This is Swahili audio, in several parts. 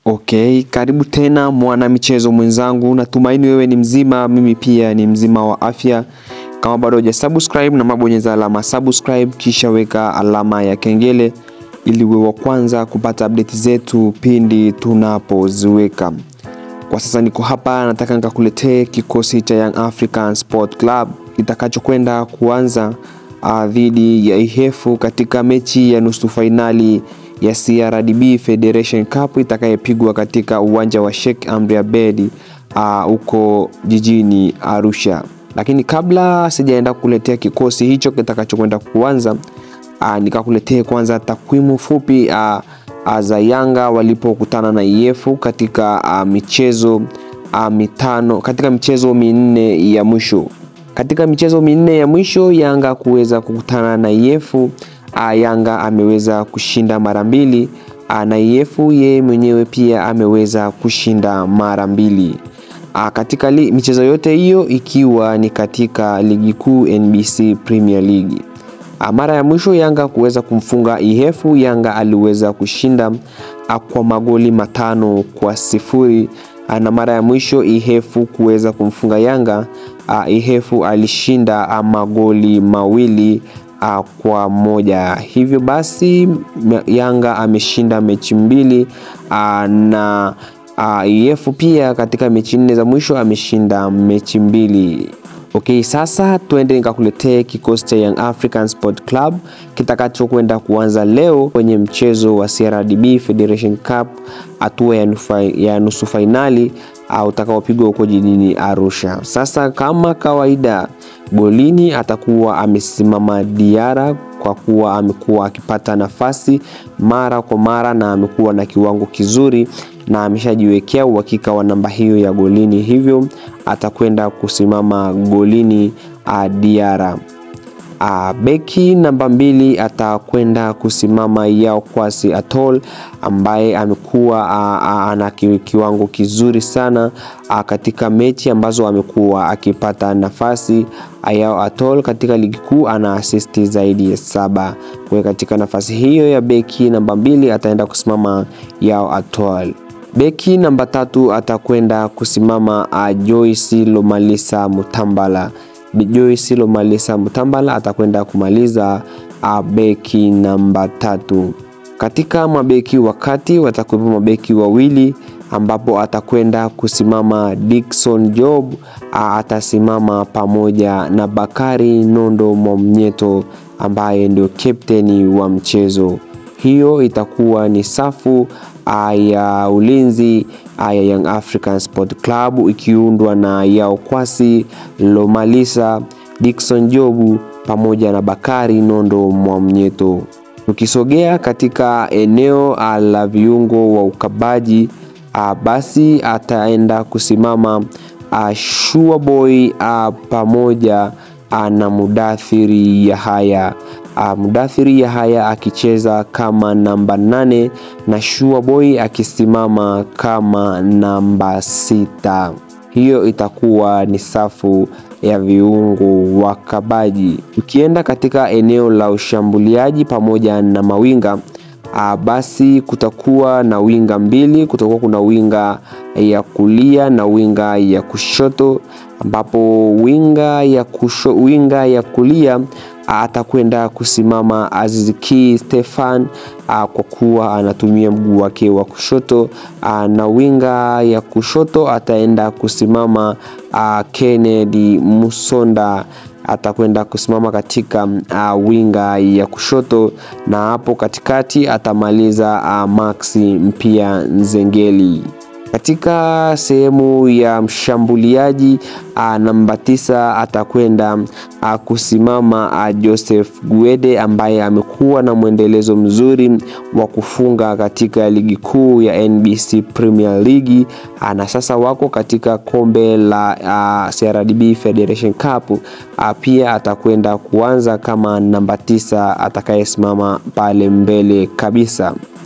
Okay, karibu tena mwana michezo mwenzangu, natumaini wewe ni mzima, mimi pia ni mzima wa afya. Kama bado huja subscribe na mabonyeza alama subscribe, kisha weka alama ya kengele ili uwe wa kwanza kupata update zetu pindi tunapoziweka. Kwa sasa niko hapa, nataka nikakuletee kikosi cha Young African Sport Club kitakachokwenda kuanza uh, dhidi ya Ihefu katika mechi ya nusu fainali ya CRDB Federation Cup itakayepigwa katika uwanja wa Sheikh Amri Abeid huko uh, jijini Arusha. Lakini kabla sijaenda kukuletea kikosi hicho kitakachokwenda kuanza uh, nikakuletea kwanza takwimu fupi uh, uh, za Yanga walipokutana na Ihefu katika uh, michezo uh, mitano katika michezo minne ya mwisho. Katika michezo minne ya mwisho Yanga kuweza kukutana na Ihefu uh, Yanga ameweza kushinda mara mbili uh, na Ihefu yeye mwenyewe pia ameweza kushinda mara mbili uh, katika li, michezo yote hiyo ikiwa ni katika ligi kuu NBC Premier League. Uh, mara ya mwisho Yanga kuweza kumfunga Ihefu, Yanga aliweza kushinda uh, kwa magoli matano kwa sifuri uh, na mara ya mwisho Ihefu kuweza kumfunga Yanga uh, Ihefu alishinda uh, magoli mawili uh, kwa moja. Hivyo basi Yanga ameshinda mechi mbili uh, na uh, Ihefu pia katika mechi nne za mwisho ameshinda mechi mbili. Okay, sasa tuende nikakuletee kikosi cha Young African Sport Club kitakachokwenda kuanza leo kwenye mchezo wa CRDB Federation Cup hatua ya, ya nusu fainali uh, utakaopigwa huko jijini Arusha. Sasa kama kawaida golini atakuwa amesimama Diara kwa kuwa amekuwa akipata nafasi mara kwa mara na amekuwa na kiwango kizuri na ameshajiwekea uhakika wa namba hiyo ya golini, hivyo atakwenda kusimama golini uh, Diara. Uh, beki namba mbili atakwenda kusimama Yao Kwasi Atol ambaye amekuwa uh, uh, ana kiwango kizuri sana uh, katika mechi ambazo amekuwa akipata nafasi. Yao Atol katika ligi kuu ana asisti zaidi ya saba. Kwa katika nafasi hiyo ya beki namba mbili ataenda kusimama Yao Atol. Beki namba tatu atakwenda kusimama uh, Joyce Lomalisa Mutambala. Joyce Lomalisa Mutambala atakwenda kumaliza uh, beki namba tatu. Katika mabeki wakati watakuwepo mabeki wawili ambapo atakwenda kusimama Dickson Job uh, atasimama pamoja na Bakari Nondo Mwamnyeto ambaye ndio kapteni wa mchezo. Hiyo itakuwa ni safu ya ulinzi ya Young African Sport Club ikiundwa na Yao Kwasi Lomalisa, Dickson Jobu pamoja na Bakari Nondo Mwamnyeto. Tukisogea katika eneo la viungo wa ukabaji, basi ataenda kusimama Shua Boy pamoja na Mudathiri Yahaya. Uh, Mudathiri Yahaya akicheza kama namba nane na Shua Boy akisimama kama namba sita. Hiyo itakuwa ni safu ya viungo wakabaji. Ukienda katika eneo la ushambuliaji pamoja na mawinga uh, basi kutakuwa na winga mbili, kutakuwa kuna winga ya kulia na winga ya kushoto ambapo winga ya, kusho, winga ya kulia atakwenda kusimama Aziziki Stefan a, kwa kuwa anatumia mguu wake wa kushoto a, na winga ya kushoto ataenda kusimama a, Kennedy Musonda atakwenda kusimama katika uh, winga ya kushoto na hapo katikati atamaliza uh, Maxi Mpia Nzengeli. Katika sehemu ya mshambuliaji uh, namba tisa atakwenda uh, kusimama uh, Joseph Guede ambaye amekuwa na mwendelezo mzuri wa kufunga katika ligi kuu ya NBC Premier League uh, na sasa wako katika kombe la uh, CRDB Federation Cup uh, pia atakwenda kuanza kama namba tisa atakayesimama pale mbele kabisa.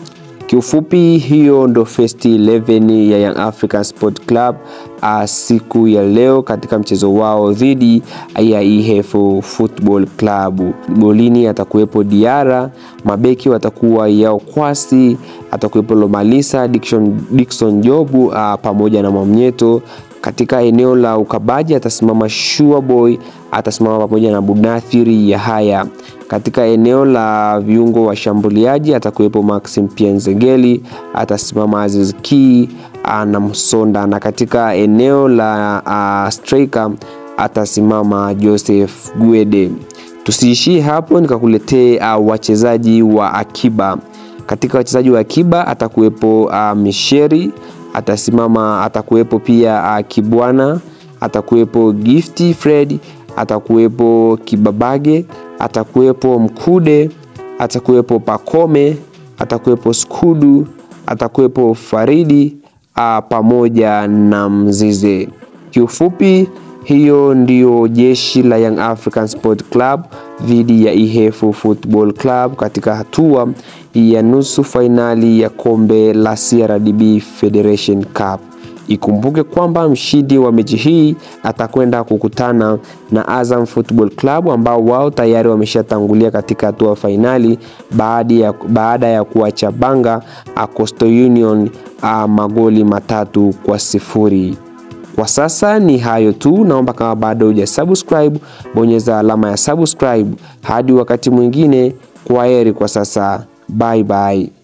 Kiufupi, hiyo ndo first 11 ya Young African Sport Club uh, siku ya leo katika mchezo wao dhidi ya EF Football Club. Golini atakuwepo Diara, mabeki watakuwa Yao Kwasi, atakuwepo Lomalisa, Dickson, Dickson Jobu uh, pamoja na Mwamnyeto. Katika eneo la ukabaji atasimama Shua Boy, atasimama pamoja na Bunathiri Yahaya. Katika eneo la viungo washambuliaji atakuwepo Maxim Pienzengeli, atasimama Aziz Ki na Msonda, na katika eneo la uh, striker atasimama Joseph Gwede. Tusiishie hapo, nikakuletee uh, wachezaji wa akiba. Katika wachezaji wa akiba atakuwepo uh, Misheri atasimama, atakuwepo pia uh, Kibwana, atakuwepo Gifty Fred, atakuwepo Kibabage, atakuwepo Mkude, atakuwepo Pakome, atakuwepo Skudu, atakuwepo Faridi a, pamoja na Mzize. Kiufupi, hiyo ndio jeshi la Young African Sport Club dhidi ya EF Football Club katika hatua ya nusu fainali ya kombe la CRDB Federation Cup. Ikumbuke kwamba mshindi wa mechi hii atakwenda kukutana na Azam Football Club ambao wao tayari wameshatangulia katika hatua fainali baada ya, baada ya kuwachabanga Coastal Union a, magoli matatu kwa sifuri. Kwa sasa ni hayo tu, naomba kama bado huja subscribe, bonyeza alama ya subscribe. Hadi wakati mwingine, kwa heri kwa sasa, bye bye.